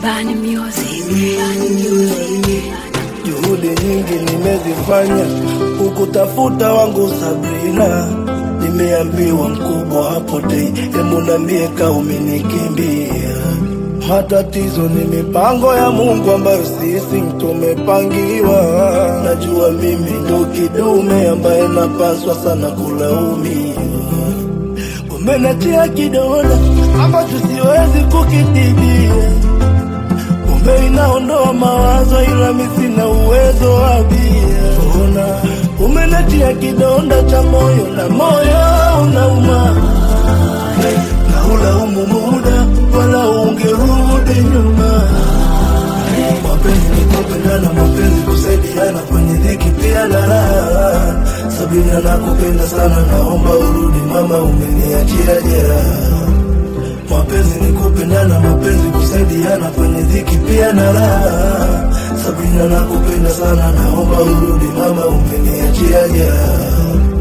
Bani Music. Bani Music. Juhudi nyingi nimezifanya kukutafuta wangu Sabrina, nimeambiwa mkubwa hapotei, hebu niambie kama umenikimbia. Matatizo ni mipango ya Mungu ambayo sisi tumepangiwa. Najua mimi ndo kidume ambaye napaswa sana kulaumiwa. Umeniachia kidonda ambacho siwezi kukitibia Pombe inaondoa mawazo ila mi sina uwezo wa bia. Ona umeniachia kidonda cha moyo na moyo unauma, na ulaumu muda wala ungerudi nyuma. Mapenzi ni kupendana, mapenzi kusaidiana kwenye dhiki pia na raha. Sabina nakupenda sana, naomba urudi mama, umeniachia jeraha. Mapenzi ni kupendana, mapenzi kusaidiana kwenye dhiki pia na raha. Sabrina nakupenda sana, naomba urudi mama, umeniachia jeraha.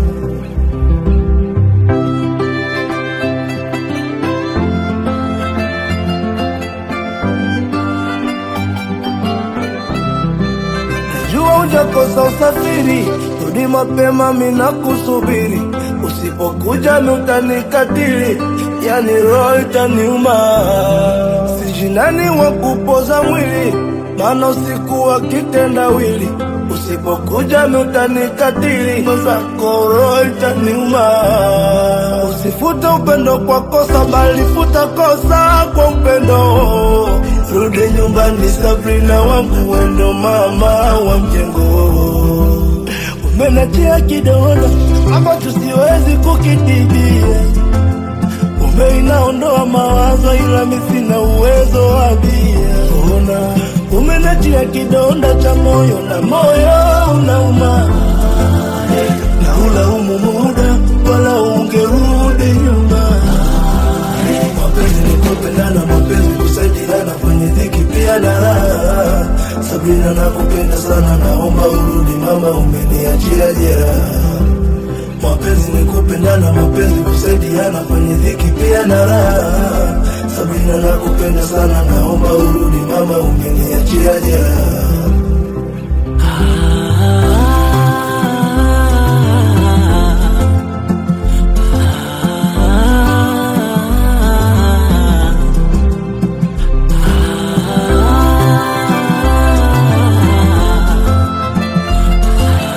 Najua hujakosa usafiri, rudi mapema, mina kusubiri. Usipokuja mi utanikatili, yani roho itaniuma. Sijinani wa kupoza mwili, maana usiku wa kitendawili. Usipokuja mi utanikatili, mwenzako roho itaniuma. Usifute upendo kwa kosa, bali futa kosa kwa upendo. Rudi nyumbani Sabrina wangu, wendo mama wa mjengo. Umeniachia kidonda ambacho siwezi kukitibia. Pombe inaondoa mawazo ila mi sina uwezo wa bia. Ona umeniachia kidonda cha moyo na moyo unauma, na ulaumu muda wala ungerudi nyuma. Mapenzi ni kupendana, mapenzi kusaidiana kwenye dhiki pia na raha. Sabrina nakupenda sana, naomba urudi mama, umeniachia jeraha. Mapenzi ni kupendana, mapenzi kusaidiana kwenye dhiki pia na raha. Sabrina nakupenda sana, naomba urudi mama, umeniachia jeraha.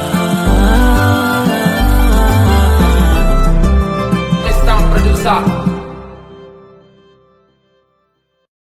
Let's down producer.